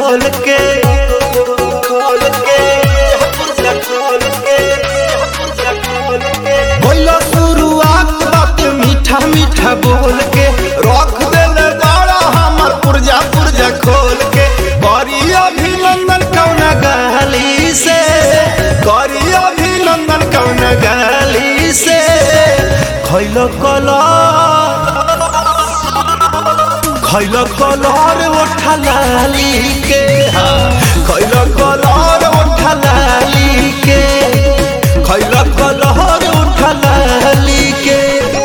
खोल के खोल के पुर्जा खोल के पुर्जा खोल के बोलो शुरुआत बात मीठा मीठा बोल के रख देले बाड़ा हमर पुर्जा पुर्जा खोल के करी अभिनंदन कौन गाली से करी अभिनंदन कौन गाली से खैलो कला खैल कलर ओठलाली के खैल कलर ओठलाली के खैल कलर ओठलाली के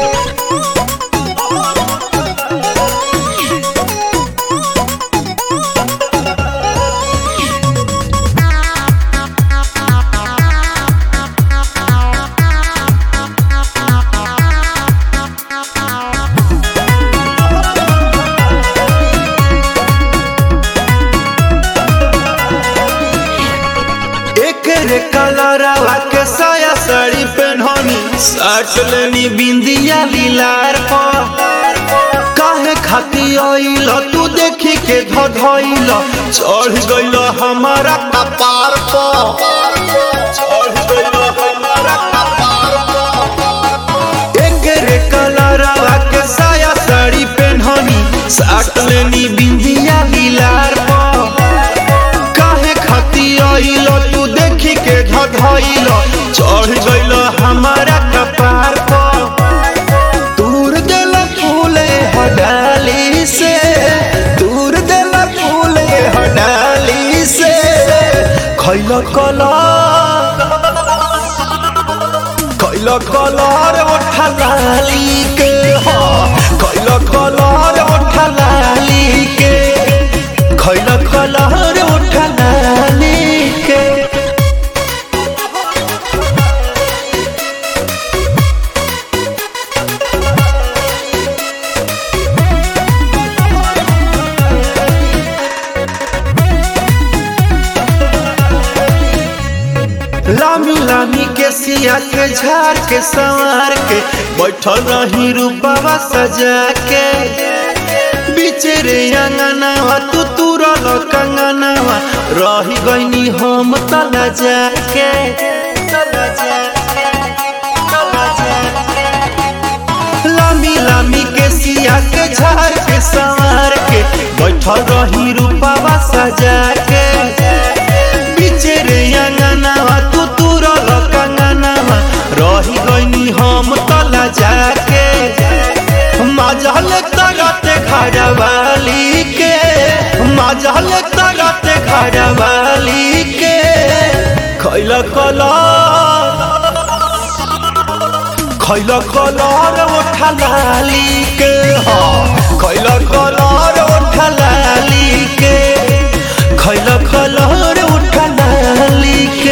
एक रे कलरवा के साया साड़ी पहननी साट लेनी बिंदिया लीलार पर काहे खाती आइल तू देखी के धधइल चढ़ गइल हमारा कपार पर चढ़ गइल हमारा कपार पर एक रे कलरवा के साया साड़ी पहननी साट लेनी बिंदिया लीलार पर काहे खाती आइल तू देखी के धधइल चढ़ गइल हमारा कपार पर दूर देल फूले हडाली से दूर देल फूले हडाली से खैल कला खैल कलर ओठलाली के हो खैल कलर ओठलाली के खैल कलर ओठलाली के लामी लामी के सिया के झाड़ के संवार के बैठल रही रूपावा सजा के बीचे रे अंगनावा तू तुरल कंगनावा रही गईनी हम तला जाके तला जाके तला जाके लामी लामी के सिया के झाड़ के संवार के बैठल रही रूपावा सजा के बीचे रे अंगनावा तू तुरल कंगनावा रही गईनी हम तला जाके मजल तरते घरवाली के मजल तरते घरवाली के खैल कला खैल कलर ओठलाली के हो खैल कलर ओठलाली के खैल कलर ओठलाली के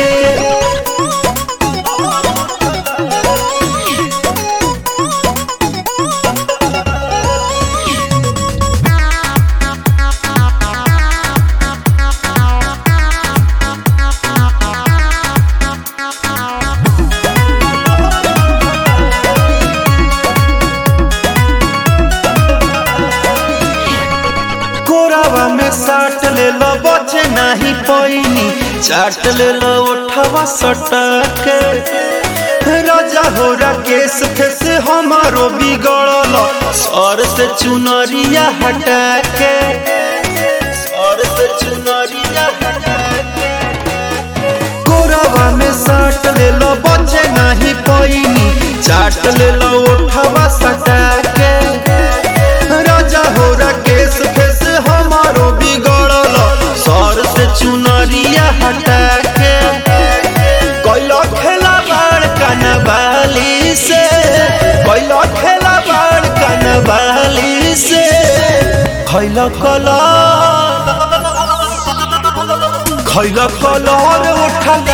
कोरावा में साट ले लो बचे नहीं पैनी चाट ले लो उठवा सटके राजा हो राकेश फेस हमारो बिगड़ल सर से चुनरिया हटा के सर से चुनरिया हटा के कोरावा में साट ले लो बचे नहीं पैनी चाट ले लो उठवा सटा के राजा हो राकेश फेस हमारो बिगड़ल सर से चुनरिया हटा के कैलो खेला बाड़ कनवाली से कैलो खेला बाड़ कनवाली से खैल कला खैल कलर उठल